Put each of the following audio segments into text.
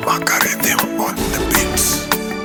Macarena on the beats.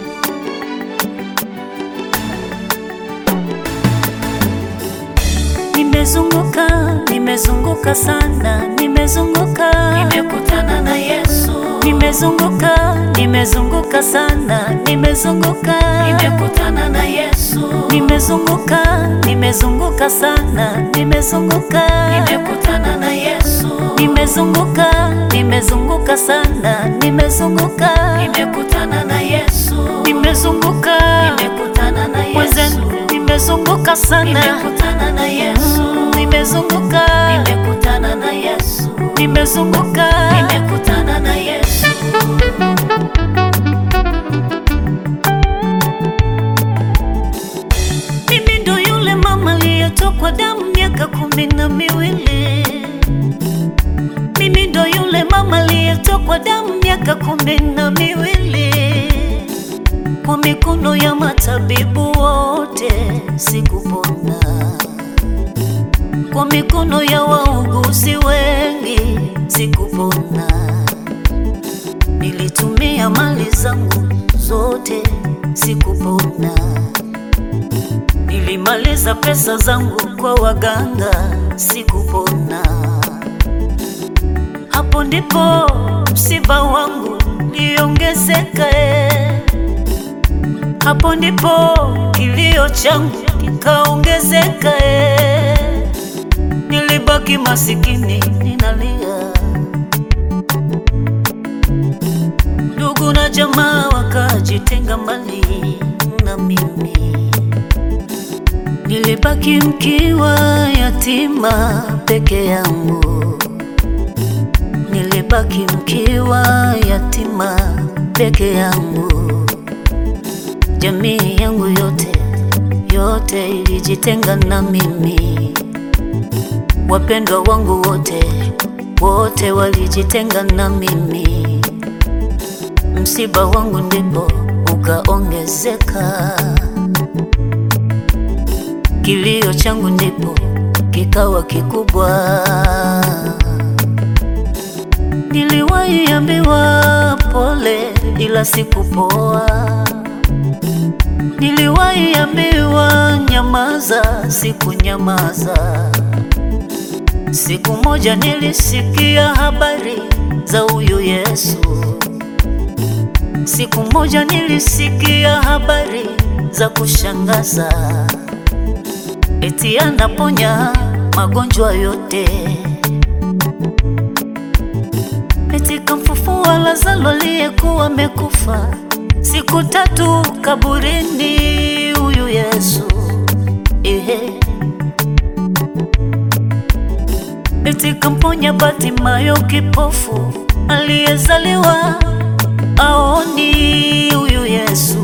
Nimezunguka, nimezunguka sana, nimezunguka, Nimekutana na Yesu, nimezunguka, nimezunguka sana, nimezunguka, nimekutana na Yesu, nimezunguka, nimezunguka sana, nimezunguka, nimekutana na Yesu, nimezunguka, nimezunguka sana, nimezunguka, nimekutana na Yesu, nimezunguka, nimekutana na Yesu, mwenzenu, nimezunguka sana, nimekutana na Yesu, nimezunguka, nimekutana na Yesu, nimezunguka, nimekutana na Yesu, Mimi ndo yule mama aliyetokwa damu miaka kumi na miwili. Mimi ndo yule mama aliyetokwa damu miaka kumi na miwili. Kwa mikono ya matabibu wote sikupona, kwa mikono ya wauguzi wengi sikupona. Nilitumia mali zangu zote sikupona. Nilimaliza pesa zangu kwa waganga, sikupona. Hapo ndipo msiba wangu liongezeka, eh. hapo ndipo kilio changu kikaongezeka. eh. Nilibaki masikini ninalia, ndugu na jamaa wakajitenga mbali na mimi. Nilibaki mkiwa yatima peke yangu, nilibaki mkiwa yatima peke yangu. Jamii yangu yote yote ilijitenga na mimi, wapendwa wangu wote wote walijitenga na mimi. Msiba wangu ndipo ukaongezeka kilio changu ndipo kikawa kikubwa. Niliwahi ambiwa pole, ila sikupoa. Niliwahi ambiwa nyamaza, sikunyamaza. Siku moja nilisikia habari za huyu Yesu. Siku moja nilisikia habari za kushangaza eti anaponya magonjwa yote, eti kamfufua Lazaro aliyekuwa amekufa siku tatu kaburini, huyu Yesu ehe. Eti kamponya Bartimayo kipofu aliyezaliwa aoni, huyu Yesu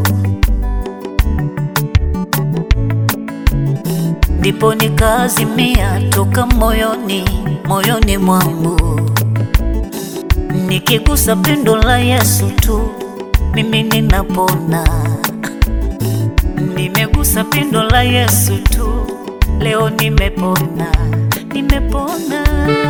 ndipo nikaazimia toka moyoni moyoni mwangu, nikigusa pindo la Yesu tu mimi ninapona. Nimegusa pindo la Yesu tu, leo nimepona, nimepona.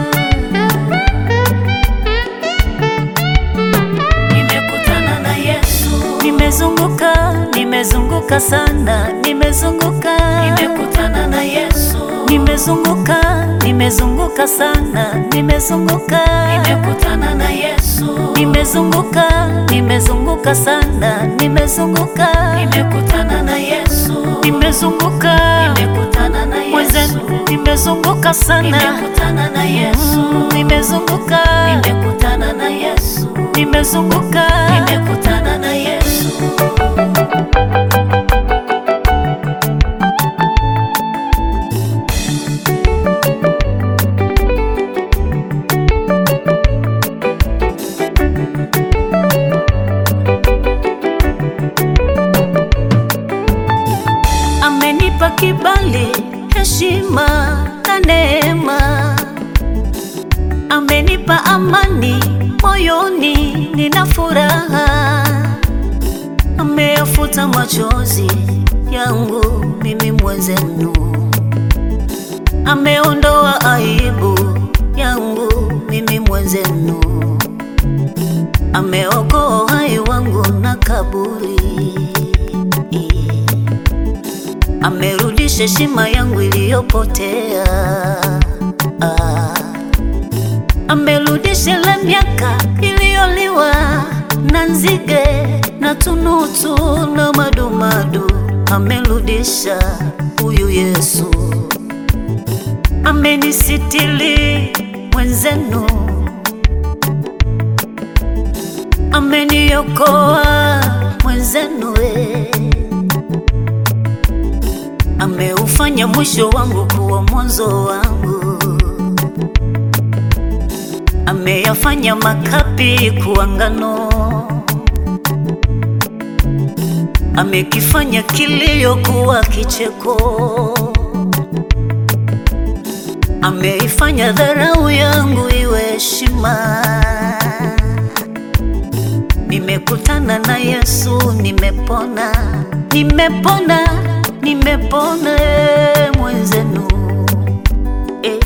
nimekutana na Yesu, Nimezunguka, nimezunguka sana, nimezunguka, nimekutana na Yesu, nimezunguka, nimezunguka sana, nimezunguka, nimekutana na Yesu, nimezunguka, nimezunguka sana, nimezunguka, nimekutana na Yesu, nimezunguka, nimekutana na Yesu, mwenzenu, nimezunguka sana, nimekutana na Yesu, nimezunguka, nimekutana na Yesu, nimezunguka, nimekutana na Yesu. amenipa kibali, heshima na neema, amenipa amani moyoni, nina furaha, ameyafuta machozi yangu mimi mwenzenu, ameondoa aibu yangu mimi mwenzenu, ameokoa amerudisha heshima yangu iliyopotea. Ah, amerudisha ile miaka iliyoliwa na nzige na tunutu na madumadu. Amerudisha huyu Yesu, amenisitili mwenzenu, ameniokoa mwenzenu we. Ameufanya mwisho wangu kuwa mwanzo wangu, ameyafanya makapi kuwa ngano, amekifanya kilio kuwa kicheko, ameifanya dharau yangu iwe heshima. Nimekutana na Yesu, nimepona, nimepona, nimepona eh, mwenzenu eh.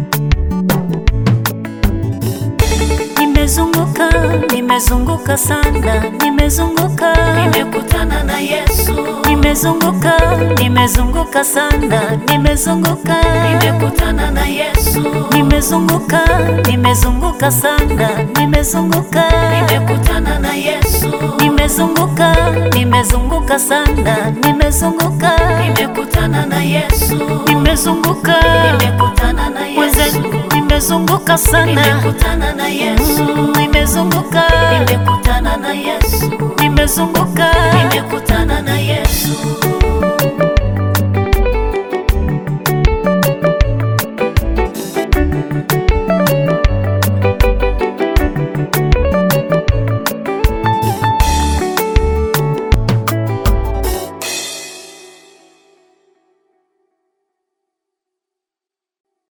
Nimezunguka, nimezunguka sana, nimezunguka, Nimekutana na Yesu. nimezunguka, nimezunguka sana, nimezunguka, Nimekutana na Yesu. nimezunguka, nimezunguka sana, nimezunguka, Nimekutana na Yesu. nimezunguka, nimezunguka sana, nimezunguka, Nimekutana na Yesu. nimezunguka, Nimekutana na Yesu. mwenzenu, nimezunguka sana, Nimekutana na Yesu. nimezunguka, Nimekutana na Yesu. nimezunguka, Nimekutana na Yesu.